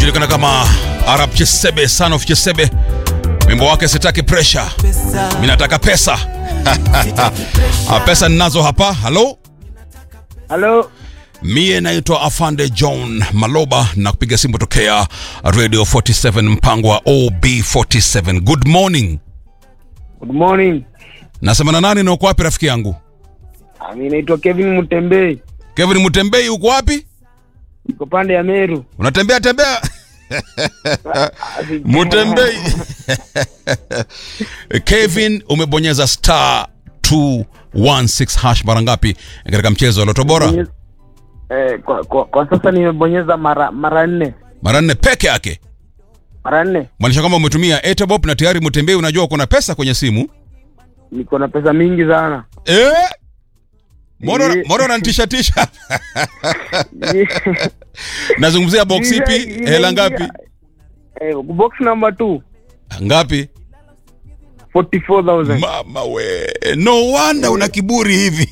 anajulikana kama Arab Chesebe, son of Chesebe. Wimbo wake sitaki pressure, mimi nataka pesa. Ah, pesa ninazo hapa. Halo, Halo, mie naitwa Afande John Maloba na kupiga simu tokea Radio 47 mpango wa OB47. Good morning. good morning. Nasema na nani na uko wapi rafiki yangu? Ah, Mimi naitwa Kevin Mutembei, Kevin Mutembei, uko wapi? niko pande ya Meru. Unatembea tembea? Mutembei. Kevin, umebonyeza star 216 hash mara ngapi katika mchezo wa Loto Bora? Bonyeza- Eh, kwa, kwa, kwa sasa nimebonyeza mara mara nne Mara nne peke yake. mara nne. Maanisha kwamba umetumia Etobop na tayari Mutembei, unajua uko na pesa kwenye simu. Niko na pesa mingi sana Eh? Mbona Eh. mbona unanitisha tisha? Nazungumzia box ipi? Ime- Hela imeingia- ngapi? Eh, box number 2 Ngapi? 44000 Mama we, no wonder una kiburi hivi.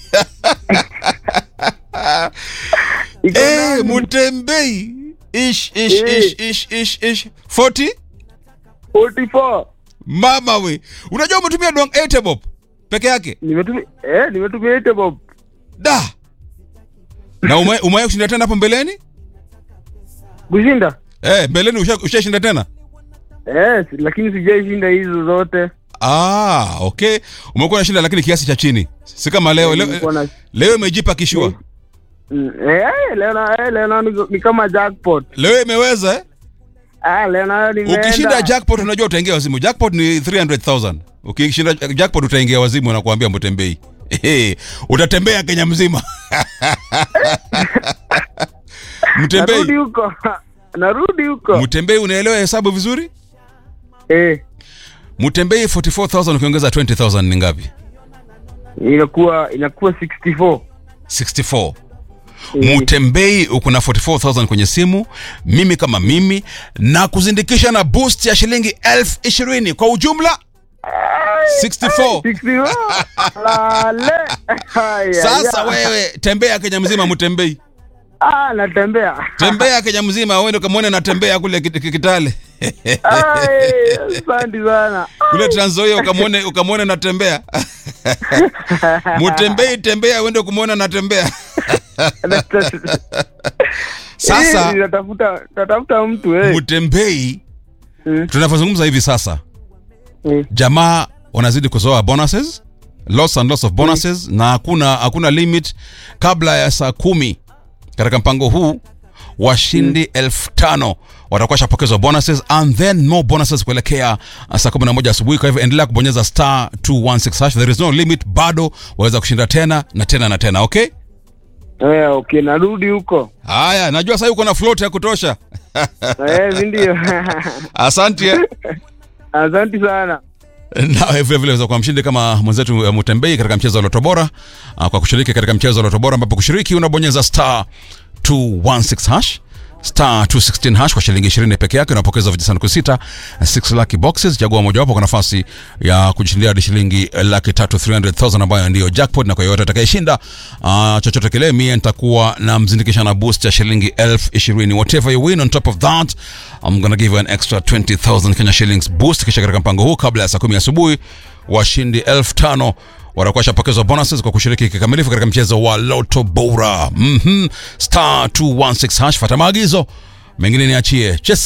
Iko Eh, ndani. Mutembei. Ish ish Eh. ish ish ish ish. 40? 44 Mama we. Unajua umetumia dong Etobop peke yake? nimetumia eh, nimetumia ite bob Da. Na ume umewahi kushinda tena hapo mbeleni? kushinda Eh, mbeleni usha- ushashinda tena? eh, si- lakini sijaishinda hizo zote. Ah, okay. Umekuwa unashinda lakini kiasi cha chini. Si kama leo Nilikuwa leo, na- leo imejipa kishua. Mm, eh, leo na eh, leo na ni, ni kama jackpot. Leo imeweza eh? Ah, leo nayo nimeenda. Ukishinda jackpot unajua utaingia wazimu. Jackpot ni 300,000. Ukishinda jackpot utaingia wazimu na kuambia Mutembei. Ehe, utatembea Kenya mzima. narudi Mtembei, huko narudi huko Mtembei unaelewa hesabu vizuri? eh, Mtembei 44000 ukiongeza 20000 ni ngapi? inakuwa inakuwa 64 64. Eh, Mtembei uko na 44000 kwenye simu, mimi kama mimi na kuzindikisha na boost ya shilingi elfu ishirini kwa ujumla 64. 64 lale Haya, Sasa ya. wewe tembea Kenya mzima Mtembei. ah natembea Tembea Kenya mzima uende ukamwone natembea kule Kit- Kit- Kitale. Ai, asante sana Kule Trans Nzoia ukamwone ukamwone natembea. Mtembei tembea uende kumwona natembea. Sasa Eh, natafuta natafuta mtu eh Mtembei Mm. tunavyozungumza hivi sasa Eh, jamaa wanazidi kuzoa bonuses lots and lots of bonuses na hakuna hakuna limit kabla ya saa kumi katika mpango huu washindi elfu tano watakuwa shapokezwa bonuses and then more bonuses kuelekea uh, saa 11 asubuhi kwa hivyo endelea kubonyeza star 216 hash there is no limit bado waweza kushinda tena na tena na tena okay eh okay narudi huko haya najua sasa uko na float ya kutosha eh si ndio asante eh. asante sana nawe vile vile kwa mshindi kama mwenzetu uh, Mutembei katika mchezo wa Loto Bora uh, kwa kushiriki katika mchezo wa Loto Bora ambapo kushiriki unabonyeza star 216 hash star 216 hash kwa shilingi 20 peke yake unapokeza vijisanduku sita 6 lucky boxes chagua mojawapo kwa nafasi ya kujishindia hadi shilingi laki tatu 300000 ambayo ndiyo jackpot na kwa yoyote atakayeshinda uh, chochote kile mie nitakuwa na mzindikisha na boost ya shilingi elfu ishirini whatever you win on top of that I'm gonna give you an extra 20000 Kenya shillings boost kisha katika mpango huu kabla ya saa kumi asubuhi washindi elfu tano watakuwa shapokezwa bonuses kwa kushiriki kikamilifu katika mchezo wa Loto Bora. Mhm. Star 216 hash, fata maagizo mengine niachie. Chesa